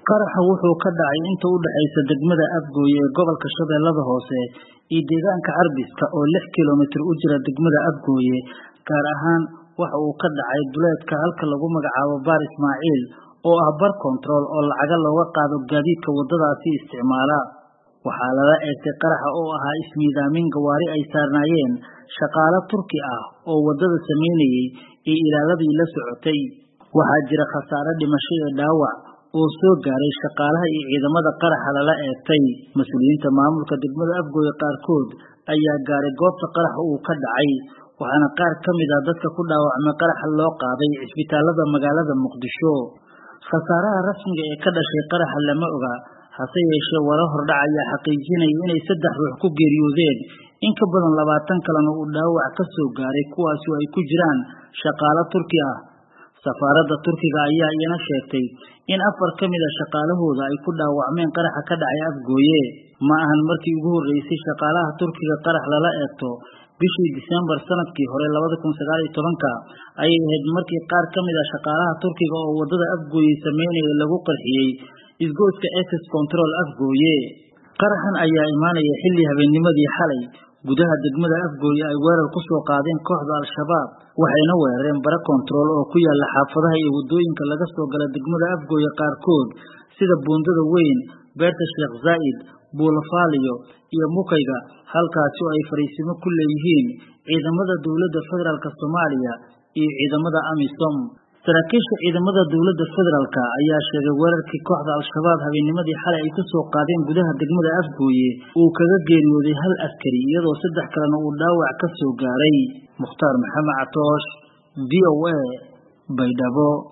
qaraxa wuxuu ka dhacay inta u dhaxaysa degmada Afgooye ee gobolka Shabeellada Hoose iyo deegaanka Carbiska oo lix kiiloomitir u jira degmada Afgooye gaar ahaan waxa uu ka dhacay duleedka halka lagu magacaabo Baar Ismaaciil oo ah bar control oo lacaga looga qaado gaadiidka wadadaasi isticmaala waxaa lala eegtay qaraxa oo ahaa ismiidaamin gawaari ay saarnaayeen shaqaale Turki ah oo wadada sameynayay iyo ilaaladii la socotay waxaa jira khasaare dhimasho iyo dhaawac oo soo gaaray shaqaalaha iyo ciidamada qaraxa lala eegtay mas-uuliyiinta maamulka degmada Afgooye qaarkood ayaa gaaray goobta qaraxa uu ka dhacay waxaana qaar ka mid ah dadka ku dhaawacmay qaraxa loo qaaday cisbitaalada magaalada Muqdisho khasaaraha rasmiga ee ka dhashay qaraxa lama oga hase yeeshee warar hordhac ayaa xaqiijinaya inay saddex ruux ku geeriyoodeen in ka badan labaatan kalena uu dhaawac ka soo gaaray kuwaasi oo ay ku jiraan shaqaale Turki ah safaaradda Turkiga ayaa iyana sheegtay in afar ka mid a shaqaalahooda ay ku dhaawacmeen qaraxa ka dhacay Afgooye ma ahan markii ugu horeysay shaqaalaha Turkiga qarax lala eegto bishii Diseembar sanadkii hore labada kun sagaal iyo tobanka ayay ahayd markii qaar ka mid a shaqaalaha Turkiga oo wadada Afgooye sameynaya lagu qarxiyey isgoyska Access Control Afgooye qaraxan ayaa imaanaya xilli habeennimadii xalay gudaha degmada Afgooye ay weerar ku soo qaadeen kooxda Al-Shabaab waxayna weerareen bara control oo ku yaala xaafadaha iyo wadooyinka laga soo gala degmada Afgooye qaarkood sida buundada weyn beerta Sheekh Zaid Buulafaaliyo iyo Mukayga halkaasi oo ay fariisimo ku leeyihiin ciidamada dowladda federaalk Soomaaliya iyo ciidamada AMISOM saraakiisha ciidamada dowladda federaalk ayaa sheegay weerarkii kooxda Al-Shabaab habeennimadii xalay ay ku soo qaadeen gudaha degmada Afgooye uu kaga geeriyooday hal askari iyadoo saddex kalena uu dhaawac ka soo gaaray Mukhtaar Maxamed Catoosh VOA Baydhabo